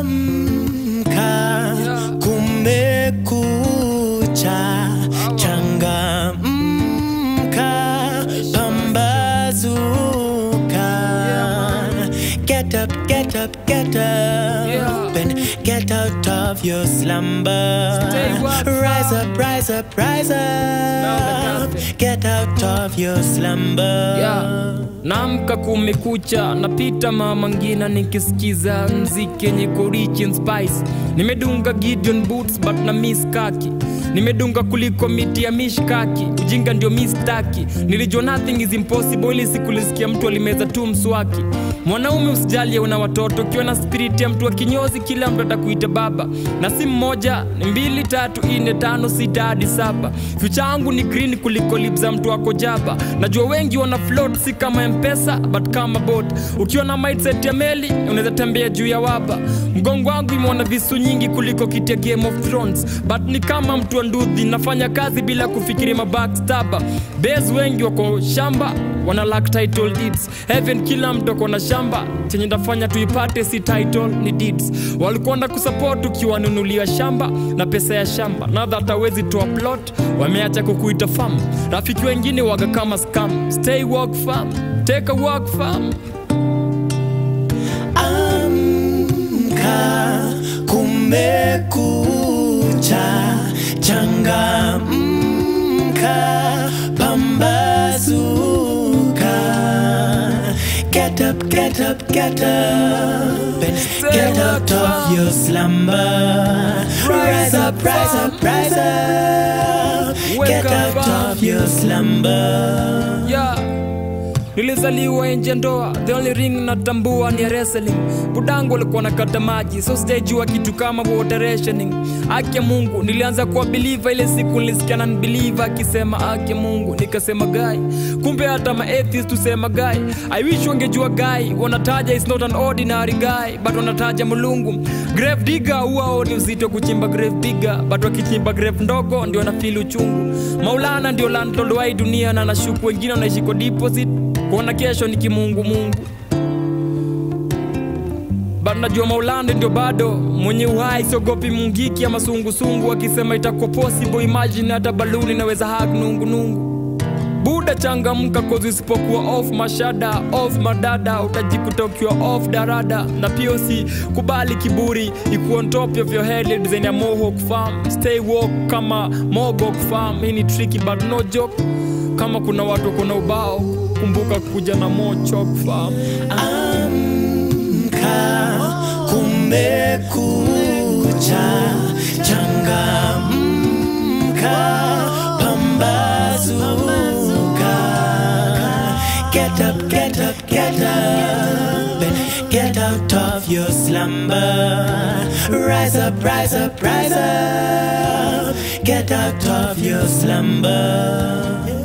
Amka, kumekucha, changamka, pambazuka. Get up, get up, get up, and get out of your slumber. Stay what, Rise fam? up, rise up, rise Now up. the gospel. Get out of your slumber. Yeah. Naamka kumekucha, napita mama ngina nikisikiza mziki yenye iko rich in spice. Nimedunga Gideon boots but na miss kaki. Nimedunga kuliko miti ya mishkaki, ujinga ndio mistaki. Nilijua nothing is impossible, ili siku lisikia mtu alimeza tu mswaki. Mwanaume usijali una watoto, ukiwa na spirit ya mtu wa kinyozi, kila mtu atakuita baba. Na si mmoja, ni mbili, tatu, ine, tano, sita hadi saba. Future yangu ni green kuliko lip za mtu wako jaba. Najua wengi wana float, si kama mpesa but kama boat. Ukiwa na mindset ya meli, unaweza tembea juu ya waba. Mgongo wangu imeona visu nyingi kuliko kiti ya Game of Thrones, but ni kama mtu wa ndudhi, nafanya kazi bila kufikiri mabackstaba. Base wengi wako shamba wana lack title deeds. Heaven kila mtu ako na shamba, chenye ndafanya tuipate si title ni deeds. Walikuwa na kusupport ukiwanunulia shamba na pesa ya shamba, na that hawezi toa plot, wameacha kukuita farm. Rafiki wengine waga kama scam. Stay work farm, take a walk farm. Amka, kumekucha, changamka, pambazuka. Get up, get up, get up, and get out of your slumber. Rise up, rise up, rise up. Get out of your slumber. yeah. nilizaliwa nje ndoa the only ring natambua ni ya wrestling budangu alikuwa nakata maji so sijajua kitu kama water rationing ake mungu nilianza kuwa believer ile siku nilisikia na believer akisema ake mungu nikasema gai kumbe hata ma atheist tusema gai i wish wangejua gai wanataja is not an ordinary guy but wanataja mulungu grave digger huao ni uzito kuchimba grave bigger but wakichimba grave ndogo ndio wanafili uchungu maulana ndio landlord wa hii dunia na nashuku wengine wanaishi kwa deposit kuona kesho ni kimungu mungu but najua maulande ndio bado mwenye uhai siogopi mungiki ama sungusungu akisema itakuwa possible imagine hata baluni naweza hak nungunungu buda changamka kozi usipokuwa off mashada off madada utajikuta ukiwa off darada na pia usikubali kiburi ikuwa on top of your head design ya mohawk farm stay walk kama mogok farm hii ni tricky but no joke kama kuna watu kuna ubao kumbuka kuja na mochok farm Amka, kumekucha, changamka, pambazuka. Get up, get up, get up, and get out of your slumber. Rise up, rise up, rise up, get out of your slumber.